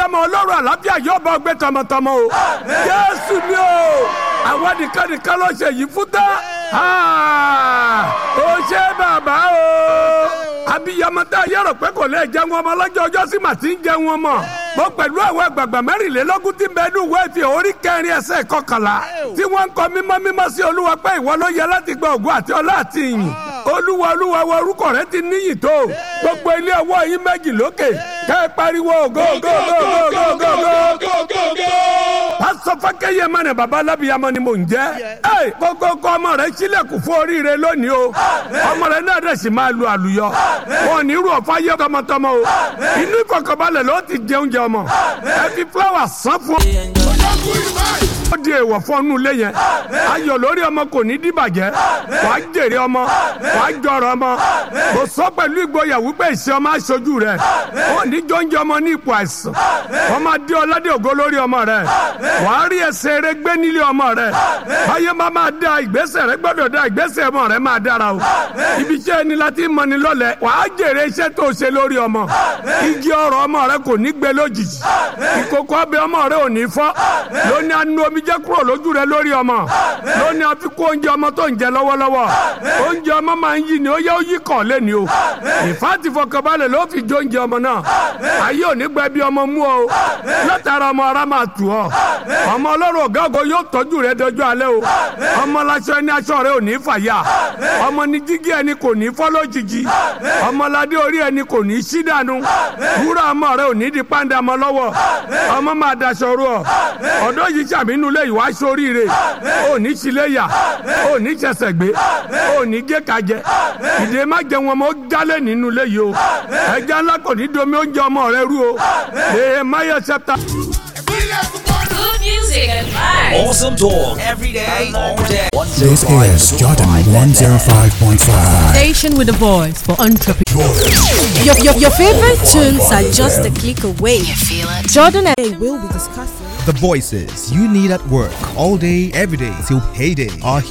abiyamọ ọlọ́run àlàáfíà yóò bá ọgbẹ́ tọmọtọmọ o jésù ni o àwọn nìkan nìkan ló ṣe yìí fún tán ó ṣe bàbá o abiyamọ tá a yẹrọ pé kò lè jẹun ọmọ lọ́jọ́ ọjọ́ sí màtí ń jẹun ọmọ mo pẹ̀lú àwọn àgbààgbà mẹ́rìnlélógún tí ń bẹ nínú ìwé ìfi orí kẹrin ẹsẹ̀ kọkànlá tí wọ́n ń kọ mímọ́ mímọ́ sí olúwa pé ìwọ ló yẹ láti gba ògùn àti ọlá àti ìyìn olúwa olúwa wa orúkọ rẹ ti níyì tó gbogbo ilé ọwọ́ yín méjì lókè kẹ́ ẹ pariwo ògo ògo ògo ògo ògo ògo pásọ fákẹ́yẹ mẹ́rin baba alábìyamọ ni mò ń jẹ́ ẹ kókó ọmọ rẹ sílẹ̀kùn fún oríire lónìí o ọmọ rẹ náà dẹ̀ sì máa lu àlùyọ wọn ní irú ọ̀fà yẹ tọmọtọmọ o inú ìfọkànbalẹ̀ ló ti jẹun jẹ ọmọ ẹ fi fúláwà sán fún ó di èèwọ̀ fọ́nú ilé yẹn ayọ̀ lórí ọmọ kò ní dìbàjẹ́ wàá jèrè ọmọ wàá jọrọ ọmọ kò sọ pẹ̀lú ìgboyà wípé ìṣe ọmọ aṣojú rẹ ó ní jọ́njẹ́ ọmọ ní ipò àìsàn wọ́n máa dé ọládé ògo lórí ọmọ rẹ wàá rí ẹsẹ̀ rẹ gbé nílé ọmọ rẹ báyọ̀ máa máa da ìgbésẹ̀ rẹ gbọ́dọ̀ da ìgbésẹ̀ ọmọ rẹ máa dára o ibi iṣẹ́ ẹni láti mọ ni lọ́lẹ̀ wàá jèrè iṣẹ́ tó ṣe lórí ọmọ igi ọrọ̀ ọmọ rẹ kò ní gbé lójijì ìkókó ọbẹ̀ ọmọ rẹ ò ní fọ́ lóní anú omi jẹ́ kúrò lójú rẹ lórí ọmọ lóní àfikún oúnjẹ ọmọ tó ń jẹ lọ́wọ́lọ́wọ́ oúnjẹ ọmọ máa ń yí ni ó yẹ ó yí kàn lẹ́ni o ìfáàtì fọkànbalẹ̀ ló fi jó oúnjẹ ọmọ náà ayé ò ní gbẹ bí ọmọ mú ọ látara ọmọ ara máa tù ọ ọmọ ọlọ́run ọ̀gá ògo yóò tọ́jú rẹ dọjọ́ alẹ́ o ọmọ laṣọ ẹni aṣọ rẹ ò ní fàyà ọmọ ní jígí ẹni kò ní fọ́ lójijì ọmọládé orí ẹni kò ní sí dànù wúrà ọmọ rẹ ò ní di pàǹdà mọ́ lọ́wọ́ ọmọ máa daṣọ rú ọ ọ̀dọ́ yìí sàmínú lé ìwà sóríire ò ní síléyà ò ní ṣẹ̀ṣẹ̀ gbé ò ní gé kajẹ ìdè má jẹ wọn mọ ó jálẹ̀ nínú ilé yìí o ẹja ńlá kò ní domi oúnjẹ ọmọ rẹ rú o èè máyọ ṣẹta. Good music and vibes. Awesome talk every day, all day. This is Jordan 105.5. Station with a voice for entrepreneurs. Your, your, your favorite tunes are just a click away. You feel it? Jordan and I will be discussing. The voices you need at work all day, every day till payday are